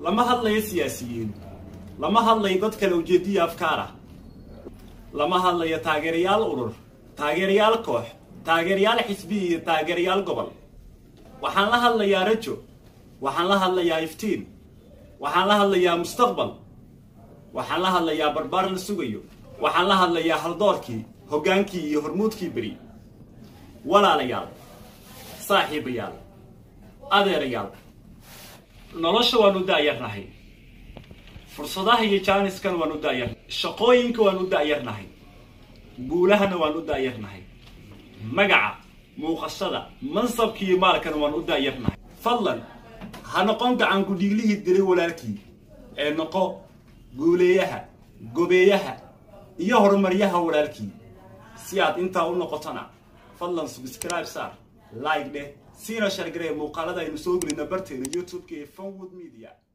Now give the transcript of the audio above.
lama hadlayo siyaasiyiin lama hadlayo dad kale ujeediya afkaar ah lama hadlayo taageerayaal urur taageerayaal koox taageerayaal xisbi iyo taageerayaal gobol waxaan la hadlayaa rajo waxaan la hadlayaa iftiin waxaan la hadlayaa mustaqbal waxaan la hadlayaa barbaar la sugayo waxaan la hadlayaa haldoorkii hoggaankii iyo hormuudkii beri walaalayaal saaxiibayaal adeerayaal nolosha waan u daayarnahay fursadaha iyo jaaniskan waan u daayar shaqooyinka waan u daayarnahay guulahana waan u daayarnahay magaca muuqashada mansabka iyo maalkana waan u daayarnahay fadlan ha noqon gacan gudhiiglihii dilay walaalkii ee noqo guuleeyaha gobeeyaha iyo horumaryaha walaalkii si aad intaa u noqotona fadlan subscribe saar like dheh siina shargaree muuqaalada aynu soo gelina barteena youtube-ka ee fonwood media